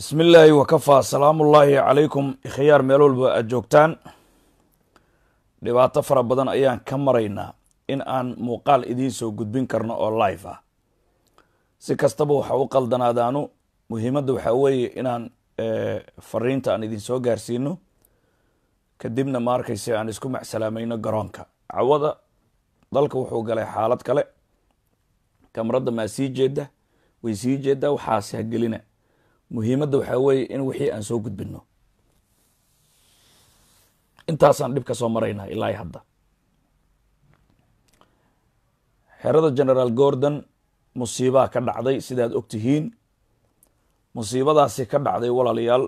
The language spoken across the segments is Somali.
bismi illaahi wakafaa salaamu ullaahi calaykum ikhyaar meel walba aad joogtaan dhibaato fara badan ayaan ka maraynaa in aan muuqaal idiin soo gudbin karno oo live ah si kastaba waxa u qaldanaadaanu muhiimadda waxaa weeye inaan fariinta aan idin soo gaarsiino kadibna ma arkayse aan isku macsalaamayno garoonka cawada dalka wuxuu galay xaalad kale kamaradda maa sii jeeda way sii jeedaa waxaas hagelina muhiimadda waxaa weeye in wixii aan soo gudbino intaasaan dhib ka soo maraynaa ilaa hadda xerada generaal gordon musiibaa ka dhacday sidaad og tihiin musiibadaasi ka dhacday walaalayaal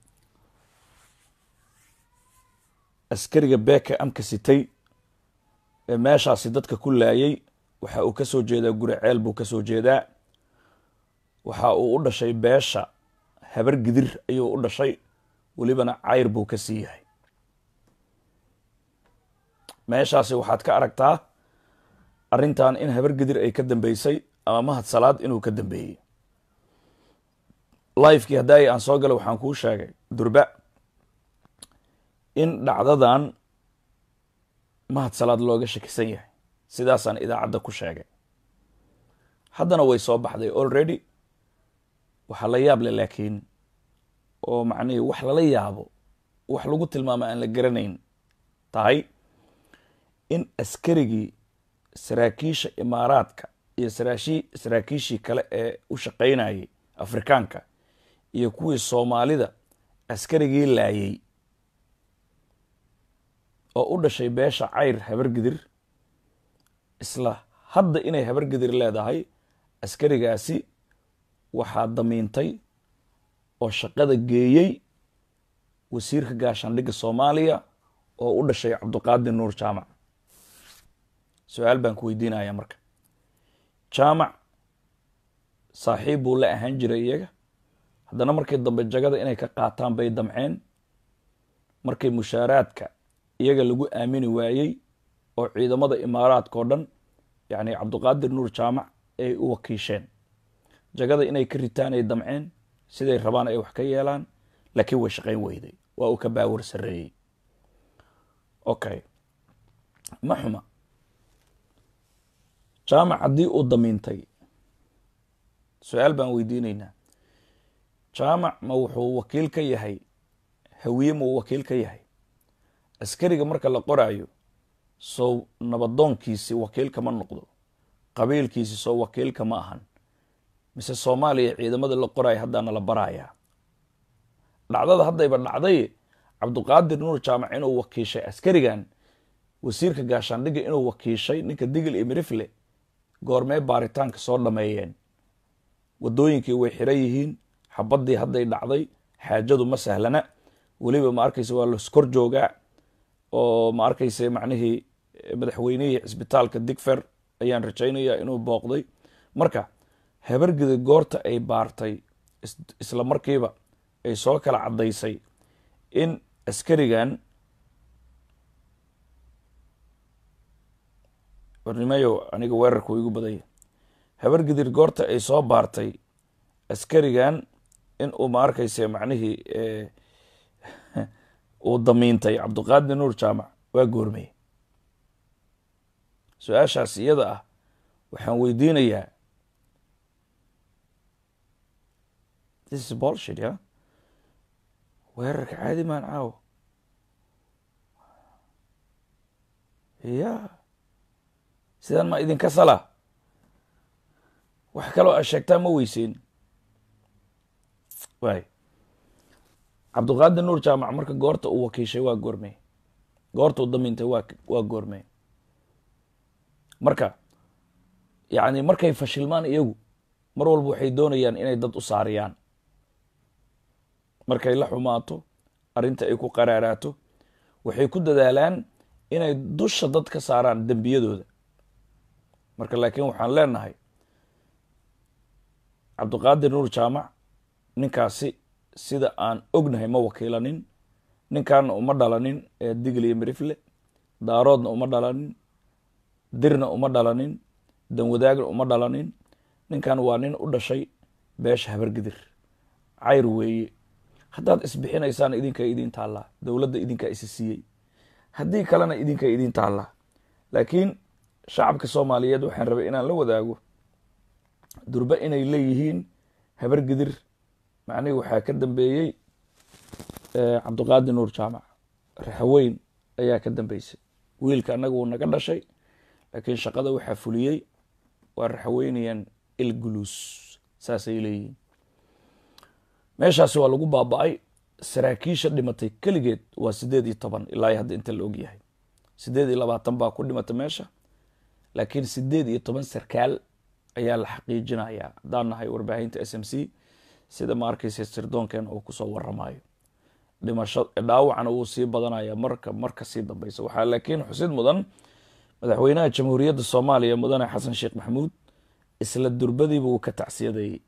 askariga beeka amka sitay ee meeshaasi dadka ku laayay waxa uu ka soo jeedaa guri ceel buu ka soo jeedaa waxa uu u dhashay beesha habar gidir ayuu u dhashay welibana cayr buu ka sii yahay meeshaasi waxaad ka aragtaa arrintan in habar gidir ay ka dambeysay ama mahad salaad inuu ka dambeeyey lifekii haddaay aan soo galay waxaan kuu sheegay durba in dhacdadan mahad salaad looga shakisan yahay sidaasaan idaacadda ku sheegay haddana way soo baxday already waxaa la yaab leh laakiin oo macnihii wax lala yaabo wax lagu tilmaamo aan la garanayn tahay in askarigii saraakiisha imaaraadka iyo saraashi saraakiishii kale ee u shaqaynayay afrikaanka iyo kuwii soomaalida askarigii laayay oo u dhashay beesha cayr habargidir isla hadda inay habargidir leedahay askarigaasi waxaa damiintay oo shaqada geeyey wasiirka gaashaandhigga soomaaliya oo u dhashay cabdiqaadir nuur jaamac su-aal baan ku weydiinaya marka jaamac saaxiib buu la ahaan jiray iyaga haddana markii dambe jagada inay ka qaataan bay damceen markii mushaaraadka iyaga lagu aamini waayey oo ciidamada imaaraadka oo dhan yacni cabdiqaadir nuur jaamac ay u wakiisheen jagada inay ka ritaan ay damceen siday rabaan ay wax ka yeelaan laakiin way shaqayn weyday waa uu ka baawar sarreeyey okay ma xuma jaamac haddii uu damiintay su-aal baan weydiinaynaa jaamac ma wuxuu wakiil ka yahay hawiye ma uu wakiil ka yahay askariga marka la qoraayo sow nabadoonkiisi wakiilka ma noqdo qabiilkiisi sow wakiilka ma ahan mise soomaaliya ciidamada la qoraayo haddaana la barayaa dhacdada haddayba dhacday cabdiqaadir nuur jaamac inuu wakiishay askarigan wasiirka gaashaandhigga inuu wakiishay ninka digil iyo mirifle goormee baaritaanka soo dhameeyeen wadooyinkii way xiran yihiin xabaddii hadday dhacday xaajadu ma sahlana weliba ma arkayse waa laskor joogaa oo ma arkayse macnihii madaxweynihii cisbitaalka digfer ayaan rajaynaya inuu booqday marka habargida goorta ay baartay isla markiiba ay soo kala caddaysay in askarigan warnimayo aniga weerarku igu badanya habargidir goorta ay soo baartay askarigan in uu ma arkayse macnihii uu damiintay cabdiqaadir nuur jaamac waa goormey su-aashaas iyada ah waxaan weydiinayaa this is bolshit ya weerarka caadi maan caawo ya sidaan ma idinka sala wax kaloo aad sheegtaa ma weyseen waay cabdiqaadir nuur jaamac marka goorta uu wakiishay waa goormey goorta uu damiintay waa waa goormey marka yacni markay fashilmaan iyagu mar walba waxay doonayaan inay dad u saariyaan markay la xumaato arrinta ay ku qaraaraato waxay ku dadaalaan inay dusha dad ka saaraan dembiyadooda marka laakiin waxaan leenahay cabdiqaadir nuur jaamac ninkaasi sida aan ognahay ma wakiilanin ninkaana uma dhalanin ee digli iyo mirifle daaroodna uma dhalanin dirna uma dhalanin danwadaagna uma dhalanin ninkan waa nin u dhashay beesha habargidir cayr weeye haddaad isbixinaysaan idinka idin taallaa dowladda idinkaa isi siiyey haddii kalena idinka idin taallaa laakiin shacabka soomaaliyeed waxaan rabay inaan la wadaago durbe inay leeyihiin habar gidir macnihii waxaa ka dambeeyey cabdiqaadi nuur jaamac raxaweyn ayaa ka dambeysay wiilka annaga wuu naga dhashay laakiin shaqada waxaa fuliyey waa raxaweynayaan ilguluus saasay leeyihiin meeshaasi waa lagu baaba-ay saraakiisha dhimatay keligeed waa sideed iyo toban ilaa hadda inta la ogyahay sideed iyo labaatan baa ku dhimatay meesha laakiin sideed iyo toban sarkaal ayaa la xaqiijinayaa haddaan nahay warbaahinta s m c sida ma arkaysa sirdoonkeena uu kusoo waramayo dhimasho dhaawacna wuu sii badanaya marka marka sii dambeysa waxaa laakiin xusid mudan madaxweynaha jamhuuriyadda soomaaliya mudane xasan sheekh maxamuud isla durbadiiba uu ka tacsiyadeeyey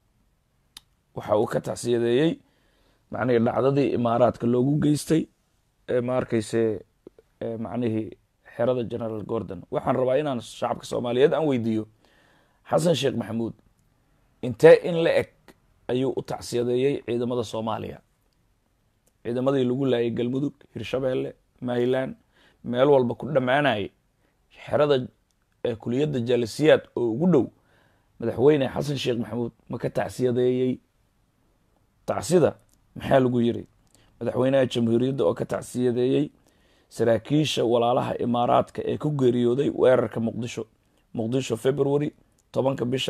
waxa uu ka tacsiyadeeyey macnihii dhacdadii imaaraadka loogu geystay ma arkayse macnihii xerada generaal gordon waxaan rabaa inaan shacabka soomaaliyeed aan weydiiyo xasan sheekh maxamuud intee in la eg ayuu u tacsiyadeeyey ciidamada soomaaliya ciidamadii lagu laayay galmudug hirshabeelle mayland meel walba ku dhammaanayay xerada kuliyadda jaalisiyaad oo ugu dhow madaxweyne xasan sheekh maxamuud ma ka tacsiyadeeyey tacsida maxaa lagu yiri madaxweynaha jamhuuriyadda oo ka tacsiyadeeyey saraakiisha walaalaha imaaraadka ee ku geeriyooday weerarka muqdisho muqdisho february tobanka bisha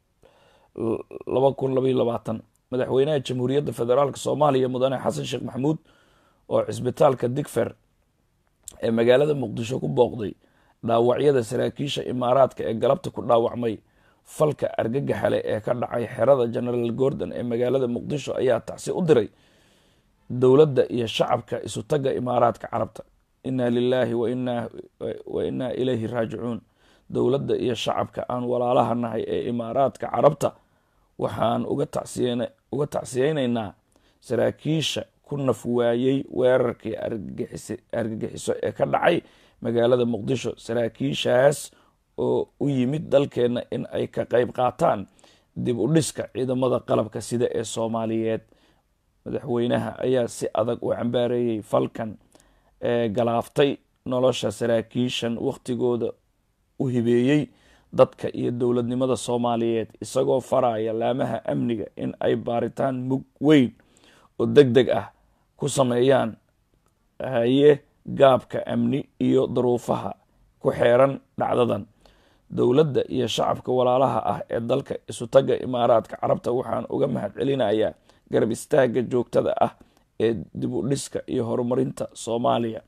laba kun labaiyo labaatan madaxweynaha jamhuuriyadda federaalk soomaaliya mudane xasan sheekh maxamuud oo cisbitaalka digfer ee magaalada muqdisho ku booqday dhaawacyada saraakiisha imaaraadka ee galabta ku dhaawacmay falka argagaxale ee ka dhacay xerada generaal gordon ee magaalada muqdisho ayaa tacsi u diray dowladda iyo shacabka isutaga imaaraadka carabta inaa lilaahi wa inaa ilayhi raajicuun dowladda iyo shacabka aan walaalaha nahay ee imaaraadka carabta waxaan uga tacsiyeynaynaa saraakiisha ku naf waayey weerarkii argagixiso ee ka dhacay magaalada muqdisho saraakiishaas oo u yimid dalkeenna in ay ka qayb qaataan dib u dhiska ciidamada qalabka sida ee soomaaliyeed madaxweynaha ayaa si adag u cambaareeyey falkan ee galaaftay nolosha saraakiishan wakhtigooda u hibeeyey dadka iyo dowladnimada soomaaliyeed isagoo faraya laamaha amniga in ay baaritaan mug weyn oo deg deg ah ku sameeyaan haye gaabka amni iyo daruufaha ku xeeran dhacdadan dowladda iyo shacabka walaalaha ah ee dalka isutaga imaaraadka carabta waxaan uga mahad celinayaa garab istaagga joogtada ah ee dib u dhiska iyo horumarinta soomaaliya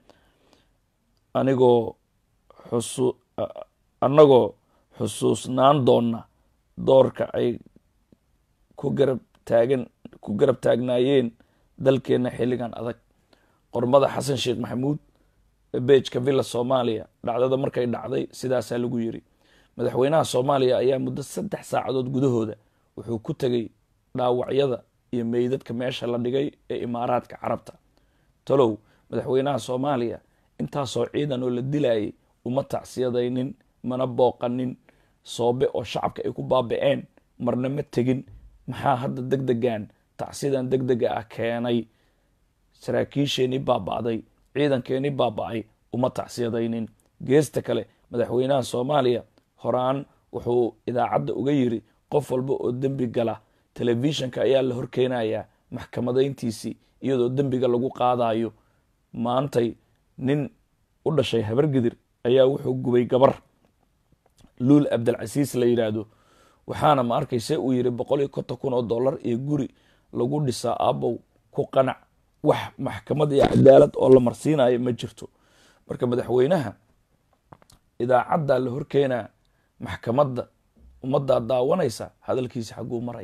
anigoo xusu annagoo xusuusnaan doona doorka ay ku garab taagan ku garab taagnaayeen dalkeenna xilligan adag qormada xasan sheekh maxamuud beejka villa soomaaliya dhacdada markay dhacday sidaasaa lagu yiri madaxweynaha soomaaliya ayaa muddo saddex saacadood gudahooda wuxuu ku tegay dhaawacyada iyo meydadka meesha la dhigay ee imaaraadka carabta talow madaxweynaha soomaaliya intaasoo ciidan oo la dilayay uma tacsiyadaynin mana booqanin soobe oo shacabka ay ku baaba-een marna ma tegin maxaa hadda deg degan tacsidan deg dega ah keenay saraakiisheenii baaba-day ciidankeenii baaba-ay uma tacsiyadaynin geesta kale madaxweynaha soomaaliya horaan wuxuu idaacadda uga yiri qof walba oo dembi gala telefishinka ayaa la horkeenayaa maxkamadayntiisii iyadoo dembiga lagu qaadayo maantay nin u dhashay habargidir ayaa wuxuu gubay gabar luul abdilcasiis la yidhaahdo waxaana ma arkayse uu yiri boqol iyo konton kun oo dollar iyo guri lagu dhisaa aabow ku qanac wax maxkamad iyo cadaalad oo la marsiinayo ma jirto marka madaxweynaha idaacaddaa la horkeenaa maxkamadda ummaddaa daawanaysa hadalkiisa xagguu maray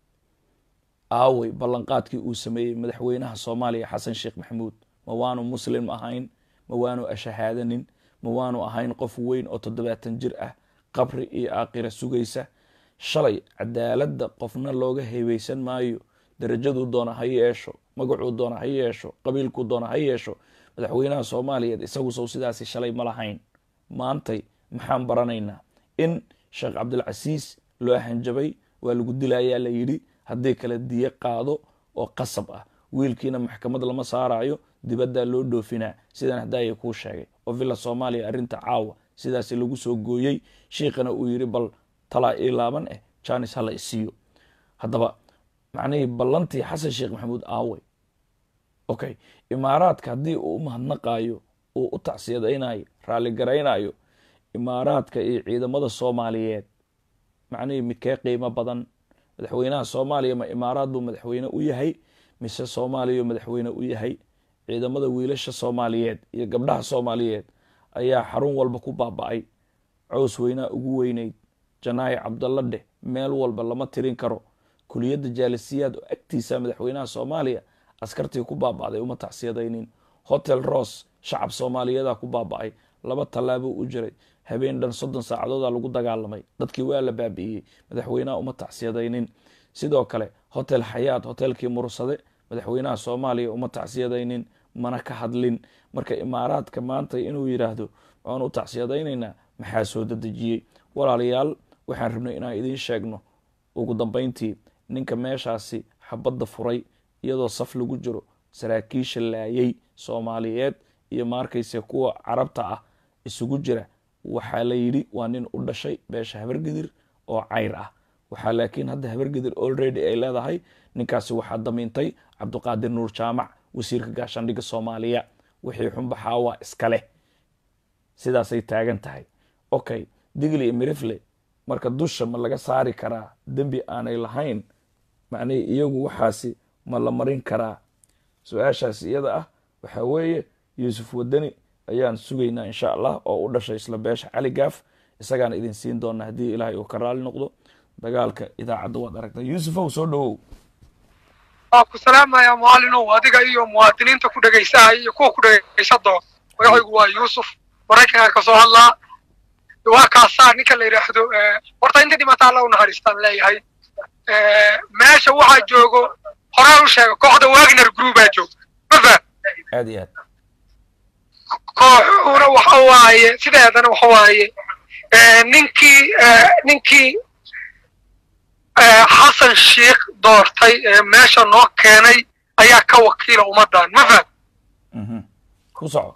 aawey ballanqaadkii uu sameeyey madaxweynaha soomaaliya xasan sheekh maxamuud ma waanu muslim ahayn ma waanu ashahaadanin ma waanu ahayn qof weyn oo toddobaatan jir ah qabri iyo aakhira sugaysa shalay cadaaladda qofna looga heebeysan maayo darajaduu doona ha yeesho magacuu doona ha yeesho qabiilkuu doona ha yeesho madaxweynaha soomaaliyeed isagu sow sidaasi shalay ma lahayn maantay maxaan baranaynaa in sheekh cabdilcasiis loo hanjabay waa lagu dilayaa la yidhi haddii kale diyo qaado oo qasab ah wiilkiina maxkamad lama saarayo dibaddaa loo dhoofinaa sidan haddaaya kuu sheegay oo villa soomaaliya arrinta caawa sidaasi lagu soo gooyey shiikhana uu yidhi bal talaa ii laaban eh janis hala isiiyo haddaba macnihii ballantii xasan sheekh maxamuud aawey okay imaaraadka haddii uu u mahadnaqaayo uu u tacsiyadaynayo raalligaraynayo imaaraadka iyo ciidamada soomaaliyeed macnihii midkee qiimo badan madaxweynaha soomaaliya ma imaaraad buu madaxweyne u yahay mise soomaaliya madaxweyne u yahay ciidamada wiilasha soomaaliyeed iyo gabdhaha soomaaliyeed ayaa xarun walba ku baaba-ay cows weynaa ugu weyneyd janaayi cabdalla dheh meel walba lama tirin karo kuliyadda jaalisiyaad oo agtiisa madaxweynaha soomaaliya askartii ku baaba'day uma tacsiyadaynin hotel ross shacab soomaaliyeeda ku baaba-ay laba tallaabuu u jiray habeen dhan soddon saacadooda lagu dagaalamay dadkii waa la baabi'iyey madaxweynaha uma tacsiyadaynin sidoo kale hotel xayaat hotelkii mursade madaxweynaha soomaaliya uma tacsiyadaynin mana ka hadlin marka imaaraadka maanta inuu yidhaahdo waan u tacsiyadaynaynaa maxaa soo dadejiyey walaalayaal waxaan rabnay inaan idiin sheegno ugu dambayntii ninka meeshaasi xabadda furay iyadoo saf lagu jiro saraakiisha laayay soomaaliyeed iyo maarkayse kuwa carabta ah isugu jira waxaa la yidhi waa nin u dhashay beesha habargedir oo cayr ah waxaa laakiin hadda habargedir already ay leedahay ninkaasi waxaa damiintay cabdiqaadir nuur jaamac wasiirka gaashaandhigga soomaaliya wixii xunbaxaa waa iska leh sidaasay taagan tahay okay digli iyo mirifle marka dusha ma laga saari karaa dembi aanay lahayn macnihii iyagu waxaasi ma la marin karaa su-aashaas iyada ah waxaa weeye yuusuf wadani ayaan sugaynaa insha allah oo u dhashay isla beesha cali gaaf isagaan idin siin doonaa haddii ilaahay uu ka raali noqdo dagaalka idaacadda waad aragtaa yuusufow soo dhowow waa ku salaamaya mucallinow adiga iyo muwaadiniinta ku dhegaysahay iyo kuwa ku dhegaysa doon magacaygu waa yuusuf maraykanka ka soo hadlaa waa kaasaa ninka la yidhaahdo horta inta dhimata alla u naxariistaan leeyahay meesha waxaa joogo horaan u sheega kooxda wagner groupaa joogo mafa aad iyo aad kooxuhuna waxa waaye sideedana waxa waaye ninkii ninkii xasan sheikh doortay ee meesha noo keenay ayaa ka wakiila ummaddan ma faham ku soco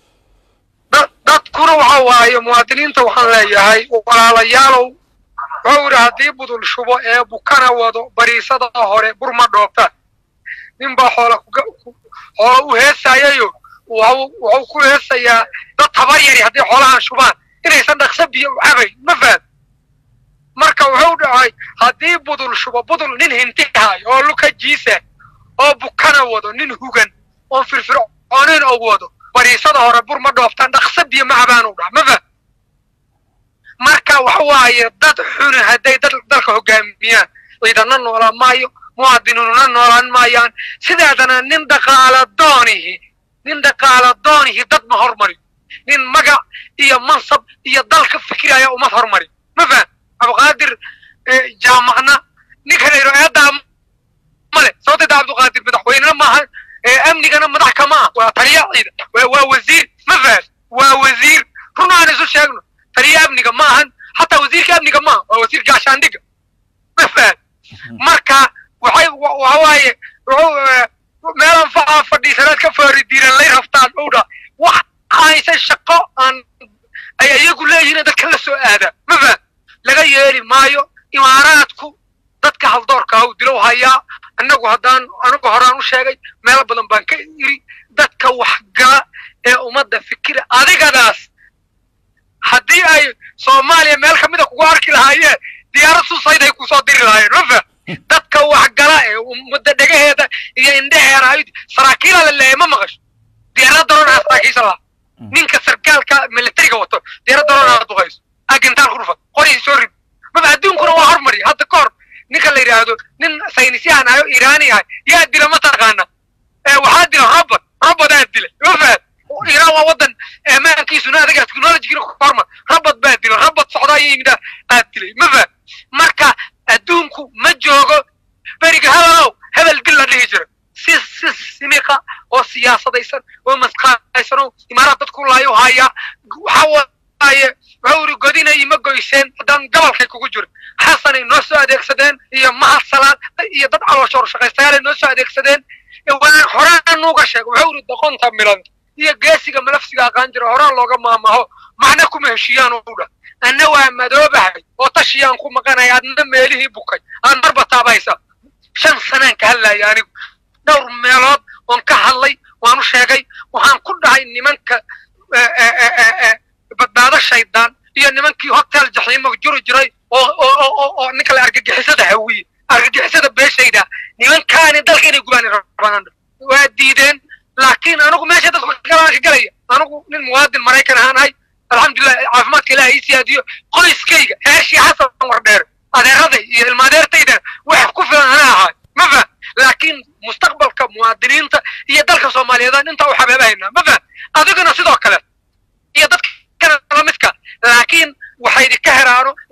dadkuna waxa waaye muwaadiniinta waxaan leeyahay walaalayaalow wuxuu yidhi haddii budul shubo ee bukana wado bariisada hore burma dhoobta nin baa xoola xoola u heesayayo wuxuu ku heesayaa dad tabar yari haddii xoolahan shubaan inaysan dhaqso biyo u cabayn ma faham marka wuxuu dhacay haddii budul shubo budul nin hintihay oo luka jiisa oo bukana wado nin hugan oon firfircoonin oo wado bariisada hore bur ma dhooftaan dhaqso biyo ma cabaanu dhac ma faham marka waxa waaye dad xuni hadday dad dalka hogaamiyaan ciidana noolaan maayo muwaadiniinuna noolaan maayaan sideedana nin dhaqaala doonihi nin dhaqaala doonihi dad ma hormari nin magac iyo mansab iyo dalka fikiraya umad hormari ma faham cabdiqaadir jaamacna ninkan iro eedaa male sababteeda cabdiqaadir madaxweynena maaha amnigana madax kama ah waa taliya ciida waa wasiir ma faham waa wasiir run aan isu sheegno taliya amniga ma ahan xataa wasiirka amniga maaha waa wasiir gaashaandhiga ma faham marka waxay waxa waaye wuxuu meelan facaa fadhiisanaad ka faari diiran lay rabtaan owdha wax aysan shaqo aan ay iyagu leeyihiin dadka la soo aadaa ma faham laga yeeli maayo imaaraadku dadka haldoorka ah u dilow hayaa annagu haddaan anigu horaan u sheegay meelo badan baan ka iri dadka waxgala ee ummadda fikira adigadaas haddii ay soomaaliya meel kamida kugu arki lahaayeen diyaarad susayd ay kusoo diri lahaayeen ma faham dadka waxgala ee ummadda dhegaheeda iyo indheheeda ay saraakiila la leeyahay ma maqasho diyaarad daroon aa saraakiisha lahaa ninka sarkaalka militariga wato diyaarad daroon aad duqayso agintaal ku dhufa qorii soo rib maba adduunkuna waa hormari hadda ka hor ninka la yidhaahdo nin saynisyahan ayo iiraani ahay yaa dila ma taqaana waxaa dila robot robot aa dilay ma fahad iiraan waa wadan ammaankiisuna adaga technologigina ku hormar robot baa dila robot socdaa iyo yimid aad dilay ma fahad marka adduunku ma joogo beriga hebelow hebel dil la dhihi jiro si si simiqa oo siyaasadaysan oo masqaaysan oo imaaraad dadku laayo haya waxa waaye wuxuu iri godina ima goyseen haddaan gobolkay kugu jirin xasanay noo soo adeegsadeen iyo mahad salaad iyo dad calooshoor shaqaystayaalay noo soo adeegsadeen waan horaa nuuga sheeg wuxuu iri doqonta milan iyo geesiga malafsiga aqaan jira horaa looga maamaho macna kuma heshiiyaan u dhah anna waa madoobahay oo tashiyaan ku maqanaya adna meelihii bukay aan marba taabaysa shan sanaan ka hadlaya anigu dhowr meelood oon ka hadlay waan u sheegay waxaan ku dhahay nimanka badbaado shaydaan iyo nimankii hotel jaxiimo juri jiray oo oo oo ninka la argagixisada hawiye argagixisada beeshayda nimankaani dalka inay gubaan rabaan waa diideen laakiin anigu meesha dadku galaan ka galaya anigu nin muwaadin maraykan ahaan ahay alxamdulilah caafimaadka ilaah ii siyaadiyo qoyskayga heeshii xasan wardheer adeeraday iyo ilmaadeertayda wax ku filan ana ahaa ma fah laakiin mustaqbalka muwaadiniinta iyo dalka soomaaliyeed intaa u xabeebahaynaa ma fah adiguna sidoo kale iyo dadka lamidka laakiin waxay idinka heraano